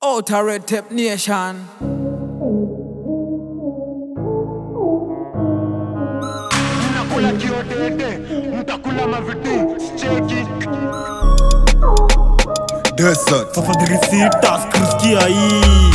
Outer Red Tape Nation. mnakula kiodede mtakula maviti cheki Desert. Fafadhirisita skriskia hii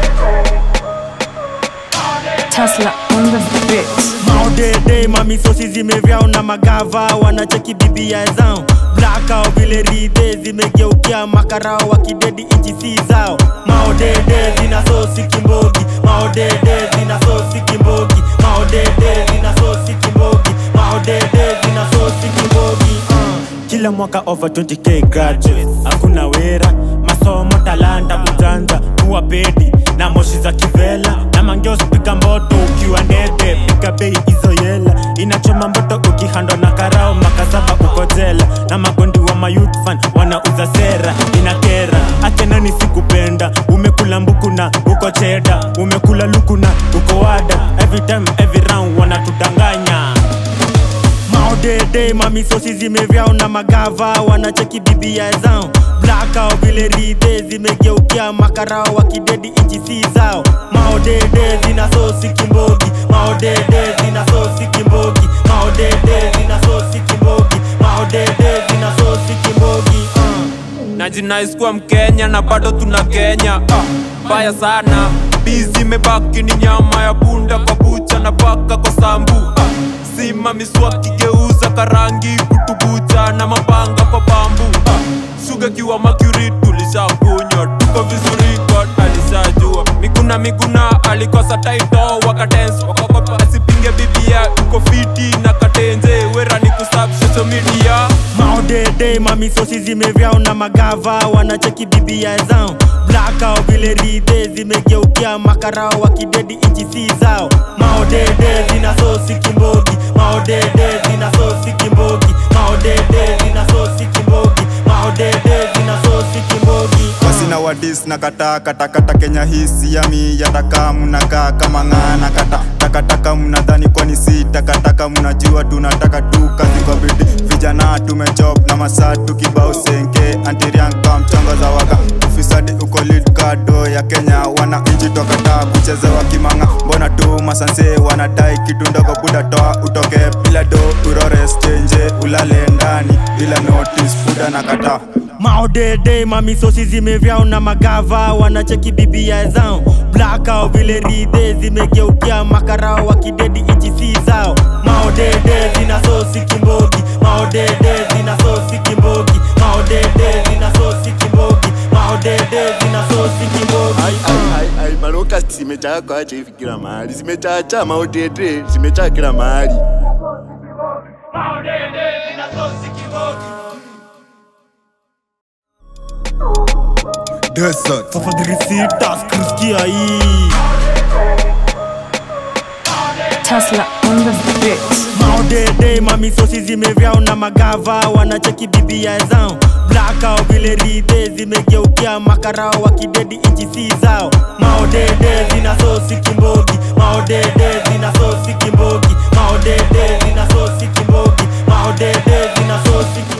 Tesla on the beat. maodede mamisosi zimevyao na magava wanacheki bibia zao blakao vile ridhe zimegeukia makarao wakidedi inchi si zao maodede zina sosi kimbogi maodede zina sosi kimbogi maodede zina sosi kimbogi maodede zina sosi kimbogi uh. kila mwaka over 20k graduates hakuna wera masomo talanta ujanja kuwa pedi na moshi za kivela na mangeos piga mboto ukiwa ndede piga bei hizo yela inachoma mboto ukihandwa na karao makasaba uko jela na magondi wa mayutfan wanauza sera inakera achenani sikupenda umekula mbuku na uko cheda umekula luku na uko wada every time every round wanatudanganya maodede mamisosi zimevyao na magava wanacheki bibia zao blakao vile ridhe zimegeukia makarao wakidedi inchi si zao maodede zina sosi kimbogi maodede zina sosi kimbogi maodede zina sosi kimbogi maodede zina sosi kimbogi uh. najinaiskuwa mkenya na bado tuna kenya Ah, mbaya sana bizi imebaki ni nyama ya punda kwa bucha na paka kwa sambu Ah, sima miswaki geuza karangi kutubucha na mapanga kwa bambu Ah, suga kiwa makuri tulishakunywa tuko vizuri god alishajua miguna miguna alikosa taito wakatens wakakopa asipinge bibia uko fiti na katenze wera ni kusab social media maodede mamisosi zimevyao na magava wanacheki bibia zao blakao vile ridhe zimegeukia makarao wakidedi inchi si zao maodede zina sosi kimbogi maodede zina sosi kimbogi maodede zina sosi kimbogi maodede zina sosi kimbogi basi na wadis na kata kata kata kenya hisi yami yataka mnakaa kama ng'ana kata takataka mnadhani kwani si takataka mnajua tunataka tu kazi kwa bidi vijana tumechop na masaa tukibao senke antirianka mchongo za waka ufisadi uko lead kado ya kenya wana inchi tokata kuchezewa kimanga mbona tu masanse wanadai kitu ndogo buda toa utoke bila do urore stenje ulale ndani bila notice buda na kata maodede mamisosi zimevyao na magava wanacheki bibia zao blakao vile ridhe zimegeukia makarao wakidedi inchi si zao maodede zina sosi kimbogi maodede zina sosi kimbogi maodede zina sosi kimbogi maodede zina sosi kimbogi Ai, ai, ai, ai, maroka zimejaa kwa acha hivi kila mahali zimechacha maodede zimejaa kila mahali Desert. fafadhirisita skriskia hii Tesla on the beat. maodede mamisosi zimevyao na magava wanacheki bibia zao blakao vile ridhe zimegeukia makarao wakidedi inchi si zao maodede zina sosi kimbogi maodede zina sosi kimbogi maodede zina sosi kimbogi maodede zina sosi kimbogi